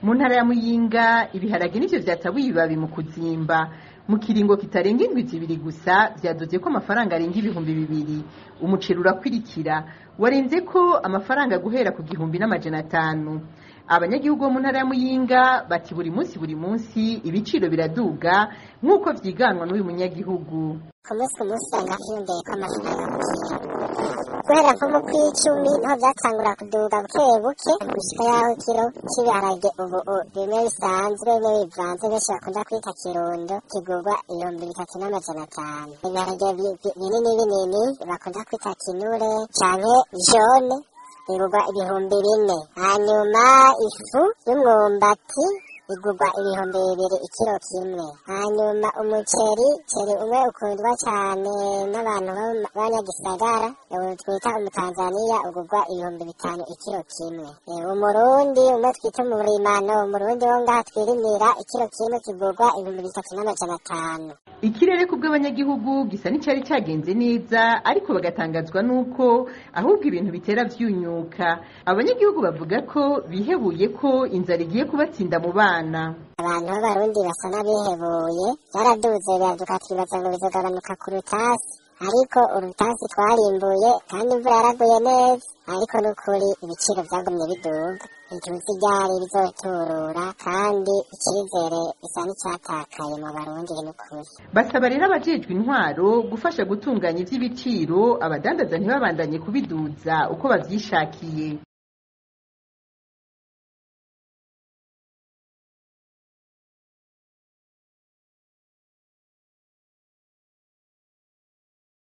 mu ntara ya muyinga ibiharage nivyo vyatabuye ibibabi mu kuzimba mu kiringo kitarenga indwi zibiri gusa vyadoze ko amafaranga arenga ibihumbi bibiri umuceri urakwirikira warenze ko amafaranga guhera ku gihumbi n'amajana atanu abanyagihugu bo mu ntara ya muyinga bati buri munsi buri munsi ibiciro biraduga nk'uko vyiganwa n'uyu munyagihugu ku munsi ku munsi usanga hiyongeye ko amafaranga ku kiro guhera nko mu kw'icumi niho vyatangura kuduga buke buke gushika yaho ikiro c'ibiharage ubu bimwe bisanzwe bimwe bivanze benshi bakunda kwita kirundo kigurwa ibihumbi bitatu n'amajana atanu ibiharage binini binini bakunda kwita kinure canke jone igurwa ibihumbi bine hanyuma ifu y'umwumbati igurwa ibihumbi bibiri ikiro kimwe hanyuma umuceri ceri umwe ukundwa cane n'abantu b'abanyagisagara twita umutanzaniya ugurwa ibihumbi bitanu ikiro kimwe umurundi umwe twita umurimano umurundi wo ngaha twirimira ikiro kimwe kigurwa ibihumbi bitatu n'amajana atanu ikirere ku bw'abanyagihugu gisa n'icari cagenze neza ariko bagatangazwa n'uko ahubwo ibintu bitera vyunyuka abanyagihugu bavuga ko bihebuye ko inzara igiye kubatsinda mu bana abantu b'abarundi basa n'abihebuye byaraduze biraduka twibaza ngo bizogabanuka ku rutasi ariko urutasi twarimbuye kandi imvura yaraguye neza ariko n'ukuri ibiciro vyagumye biduga ituzi ryari bizoturura kandi icizere bisa n'icyatakaye mu barundi n'ukuri basaba rero abajejwe intwaro gufasha gutunganya ivy'ibiciro abadandaza ntibabandanye kubiduza uko bavyishakiye